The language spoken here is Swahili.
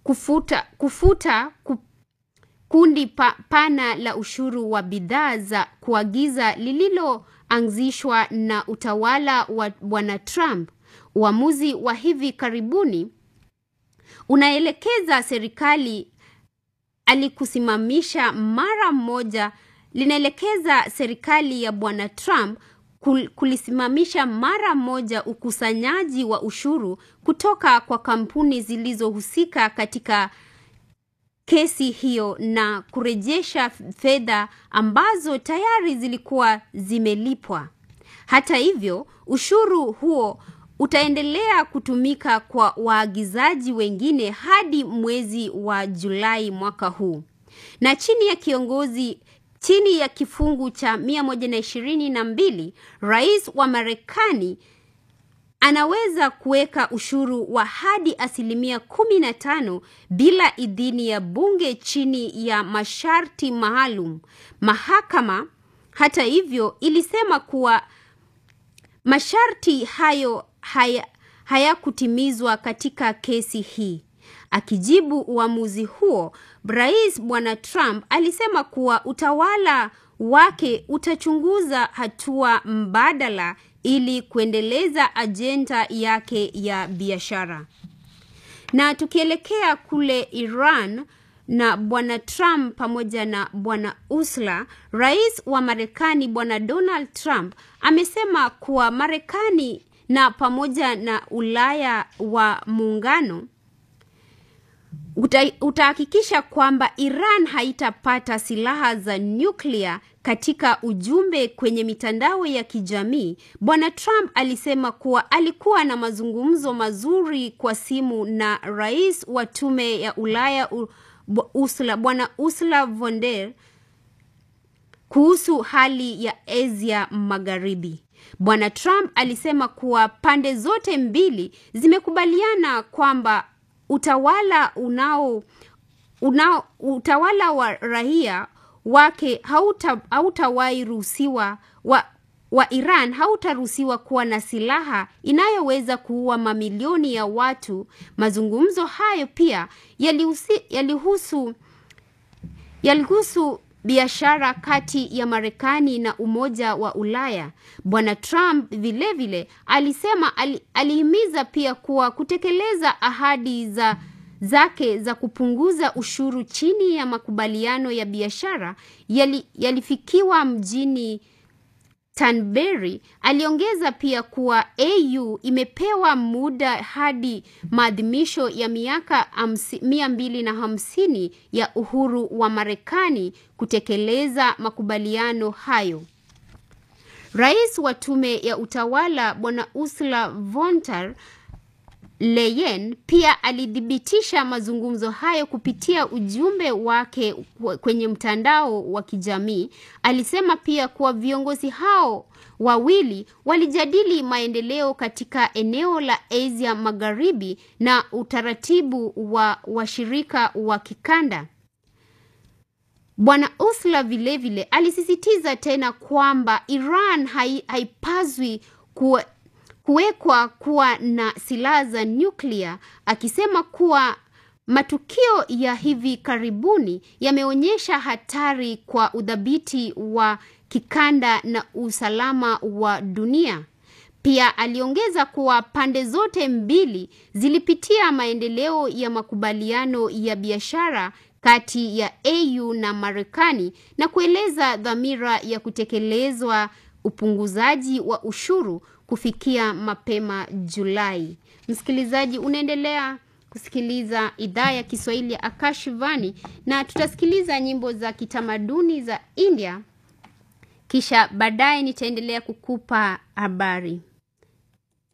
kufuta, kufuta ku, kundi pa, pana la ushuru wa bidhaa za kuagiza lililoanzishwa na utawala wa bwana Trump. Uamuzi wa hivi karibuni unaelekeza serikali alikusimamisha mara moja, linaelekeza serikali ya bwana Trump kul, kulisimamisha mara moja ukusanyaji wa ushuru kutoka kwa kampuni zilizohusika katika kesi hiyo na kurejesha fedha ambazo tayari zilikuwa zimelipwa. Hata hivyo, ushuru huo utaendelea kutumika kwa waagizaji wengine hadi mwezi wa Julai mwaka huu. Na chini ya kiongozi chini ya kifungu cha mia moja na ishirini na mbili, rais wa Marekani anaweza kuweka ushuru wa hadi asilimia kumi na tano bila idhini ya bunge chini ya masharti maalum. Mahakama hata hivyo ilisema kuwa masharti hayo haya hayakutimizwa katika kesi hii. Akijibu uamuzi huo, Rais Bwana Trump alisema kuwa utawala wake utachunguza hatua mbadala ili kuendeleza ajenda yake ya biashara. Na tukielekea kule Iran na bwana Trump pamoja na bwana Ursula, rais wa Marekani bwana Donald Trump amesema kuwa Marekani na pamoja na Ulaya wa muungano uta, utahakikisha kwamba Iran haitapata silaha za nyuklia. Katika ujumbe kwenye mitandao ya kijamii, bwana Trump alisema kuwa alikuwa na mazungumzo mazuri kwa simu na rais wa tume ya Ulaya Ursula, bwana Ursula von der kuhusu hali ya Asia Magharibi. Bwana Trump alisema kuwa pande zote mbili zimekubaliana kwamba utawala unao, unao utawala wa raia wake hauta hautawahi ruhusiwa wa, wa Iran hautaruhusiwa kuwa na silaha inayoweza kuua mamilioni ya watu. Mazungumzo hayo pia yalihusu yalihusu yalihusu biashara kati ya Marekani na Umoja wa Ulaya. Bwana Trump vilevile vile, alisema ali, alihimiza pia kuwa kutekeleza ahadi za zake za kupunguza ushuru chini ya makubaliano ya biashara yali, yalifikiwa mjini Tanberry. Aliongeza pia kuwa AU imepewa muda hadi maadhimisho ya miaka mia mbili na hamsini ya uhuru wa Marekani kutekeleza makubaliano hayo. Rais wa tume ya utawala Bwana Ursula von der Leyen pia alithibitisha mazungumzo hayo kupitia ujumbe wake kwenye mtandao wa kijamii. Alisema pia kuwa viongozi hao wawili walijadili maendeleo katika eneo la Asia Magharibi na utaratibu wa washirika wa kikanda. Bwana Ursula vilevile alisisitiza tena kwamba Iran hai, haipaswi kuwa kuwekwa kuwa na silaha za nyuklia, akisema kuwa matukio ya hivi karibuni yameonyesha hatari kwa udhabiti wa kikanda na usalama wa dunia. Pia aliongeza kuwa pande zote mbili zilipitia maendeleo ya makubaliano ya biashara kati ya AU na Marekani na kueleza dhamira ya kutekelezwa upunguzaji wa ushuru kufikia mapema Julai. Msikilizaji, unaendelea kusikiliza idhaa ya Kiswahili ya Akashivani na tutasikiliza nyimbo za kitamaduni za India, kisha baadaye nitaendelea kukupa habari.